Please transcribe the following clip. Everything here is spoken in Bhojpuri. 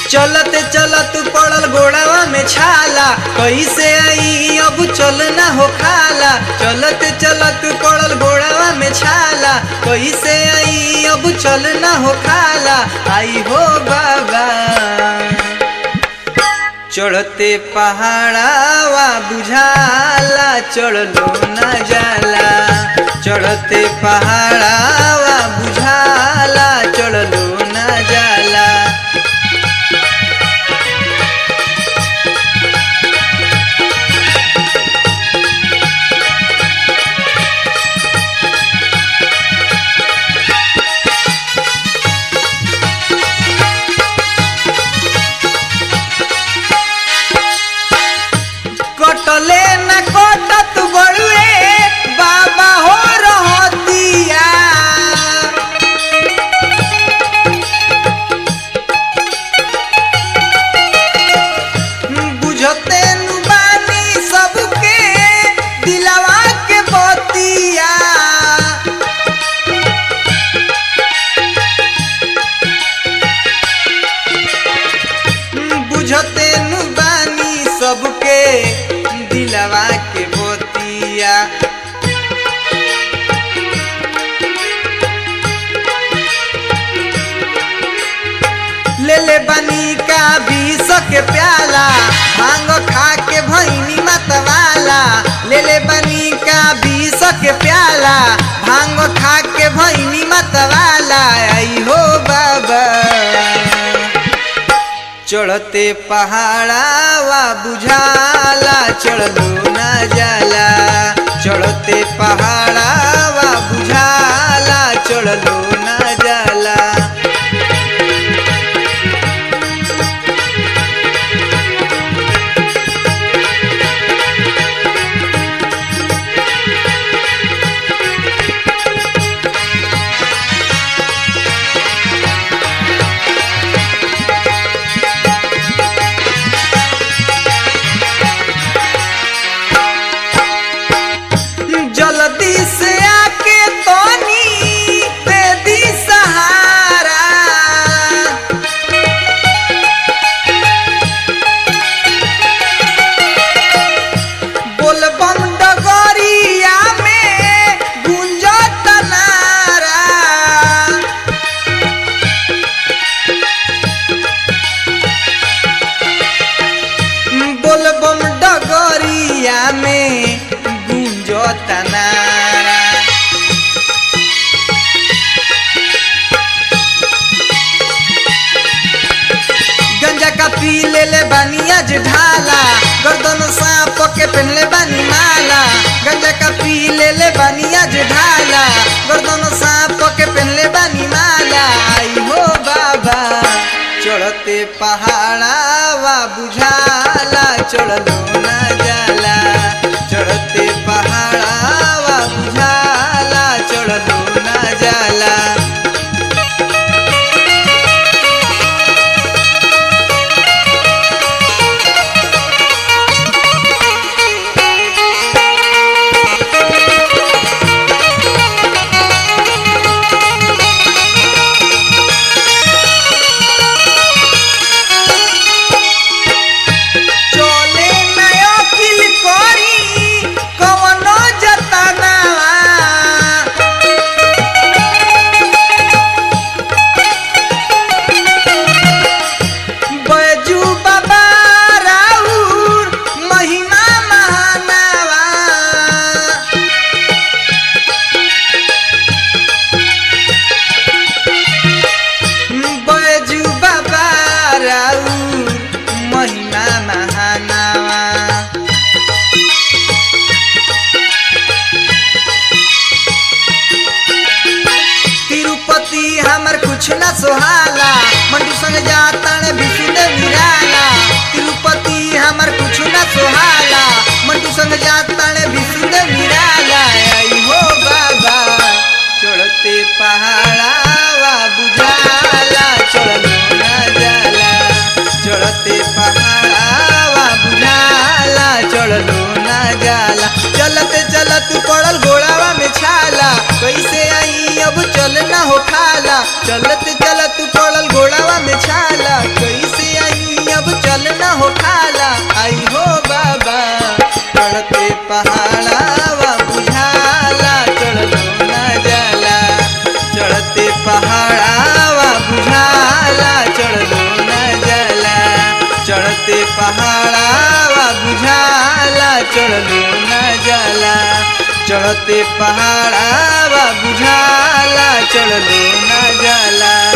चलत चलत पड़ल गोड़ावा में छाला कैसे आई अब चल ना हो खाला चलत चलत पड़ल गोड़ावा में छाला कैसे आई अब चल ना हो खाला आई हो बाबा चढ़ते पहाड़ावा बुझाला चढ़लो ना जाला चढ़ते पहाड़ावा बुझाला चढ़लो ना जाला कटले न कटत बड़ुए बाबा हो रहतिया बुझते नु बानी सबके दिलवा के बतिया बुझते नु बानी सबके दिलवा के बोतिया ले ले बनी का बीस के प्याला भांग खा के भैनी मतवाला ले ले बनी का बीस के प्याला भांग खा के भैनी मतवाला आई हो बाबा चढ़ते पहाड़ावा बुझाला चढ़लो ना जाला चढ़ते पहाड़ावा बुझाला चढ़लो ना जाला जल्दी से आके तोनी दे दी सहारा बोलबम डगरिया में गुंजत नारा बोलबम डगरिया में गुंजत नारा गंजा का पी ले ले बनिया जे ढाला गर्दन सांप के पहनले बनी माला गंजा का पी ले ले बनिया जे ढाला गर्दन सांप के पहनले बनी माला आई हो बाबा चढ़ते पहाड़ावा बुझाला चढ़लो ना जाला चढ़ते पहाड़ावा बुझाला चढ़लो ना जाला चले नयो किल करी कवनो जतनावा बैजू बाबा राउर महिमा महानावा बैजू बाबा राउर महिमा महानावा तिरुपति हमर कुछ न सोहाला मंडू संग जातन विष्णु निराला तिरुपति हमर कुछ न सोहाला मंडू संग जातन विष्णु निराला आई हो बाबा चढ़ते पहाड़ावा बुझाला चढ़लो ना जाला चढ़ते पहाड़ावा बुझाला चढ़लो ना जाला चलत चलत पड़ल घोड़ावा में छाला कैसे आई अब चल ना हो खाला चलत चलत पड़ल घोड़ावा में छाला पहाड़ावा बुझाला चढ़लो ना जाला चढ़ते पहाड़ावा बुझाला चढ़लो ना जाला चढ़ते पहाड़ावा बुझाला चढ़लो ना जाला चढ़ते पहाड़ावा बुझाला चढ़लो ना जाला